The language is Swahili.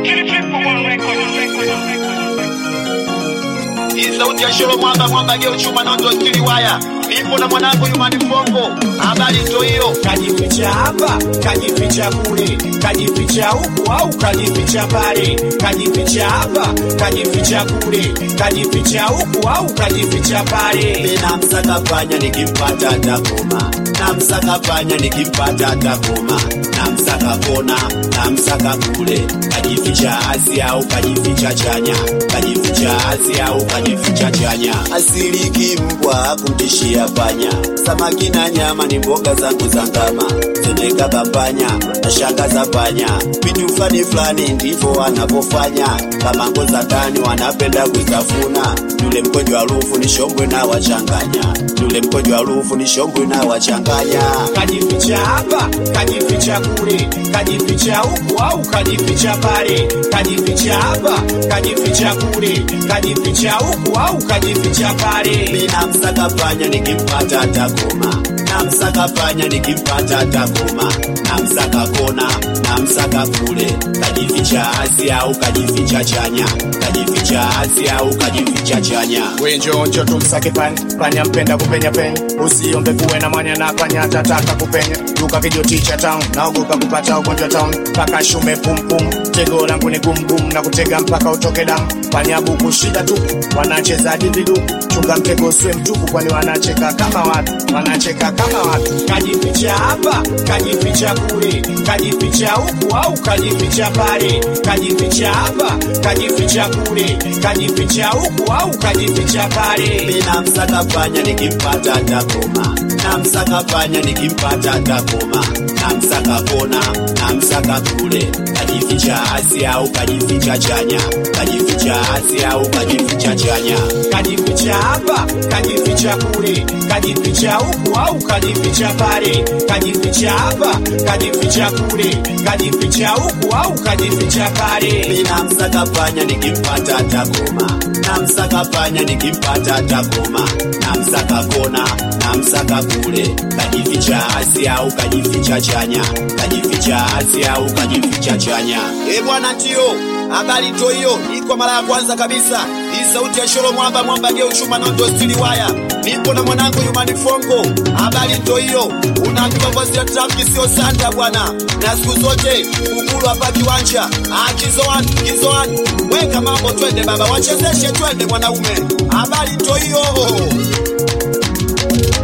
Hii sauti ya Sholo Mwamba Mwamba geu chuma nondo stili waya. Nipo na mwanangu Yumani Fongo. Habari ndo hiyo. kajificha hapa, kajificha kule, kajificha huku au kajificha pale, kajificha hapa, kajificha kule, kajificha huku au kajificha pale. Mimi namsaka panya nikimpata atakoma. Namsaka panya nikimpata atakoma. Namsaka kona, namsaka kule. Kajificha asi au kajificha chanya. Kajificha asi au kajificha chanya. Asili kimbwa kumtishia panya. Samaki na nyama ni mboga zangu za ngama. Zendeka kapanya na shanga za panya. Vitu fulani fulani ndivyo wanapofanya. Kama ngo za ndani wanapenda kutafuna. Yule mkojo harufu ni shombwe na wachanganya. Yule mkojo harufu ni shombwe na wachanganya. kajificha hapa, kajificha kule, kajificha huku au kajificha pale, kajificha hapa, kajificha kule, kajificha huku au kajificha pale. Mimi namsaka panya nikimpata atakoma. Namsaka panya nikimpata atakoma. Namsaka kona, namsaka kule. Kajificha asi au kajificha chanya. Kajificha asi au kajificha chanya. wenjonjo tumsake panya panya mpenda kupenya penya usiombe kuwe na mwanya na panya atataka kupenya duka kijoticha town naogopa kupata ugonjwa town mpaka shume pumpum tego langu ni gumgum na kutega mpaka utoke damu panya buku shida tu wanacheza dividu chunga mtego uswe mtupu kwani wanacheka kama watu wanacheka kama watu kajificha hapa kajificha kule kajificha huku au kajificha pale kajificha hapa kajificha kule kajificha huku au kajificha pale Mimi namsaka panya nikimpata atakoma. Namsaka panya nikimpata atakoma. Namsaka kona, namsaka kule. Kajificha asi au kajificha chanya. Kajificha asi au kajificha chanya. kajificha hapa kajificha kule kajificha huku au kajificha pale kajificha hapa kajificha kule kajificha huku au kajificha pale Mimi namsaka panya nikimpata atakoma. Namsaka panya nikimpata atakoma. Namsaka kona, namsaka kule. Kajificha asi au kajificha chanya. Kajificha asi au kajificha chanya. Eh bwana ndio. Habari to hiyo. Iko mara ya kwanza kabisa. Hii sauti ya Sholo Mwamba Mwamba geu chuma nondo stili waya. Nipo na mwanangu Yumani Fongo. Habari to hiyo. Unaambiwa voice ya traffic sio sanda bwana. Na siku zote ukulu hapa kiwanja. Ah kizoan, kizoan. Weka mambo twende baba. Wachezeshe twende mwanaume. Habari to hiyo.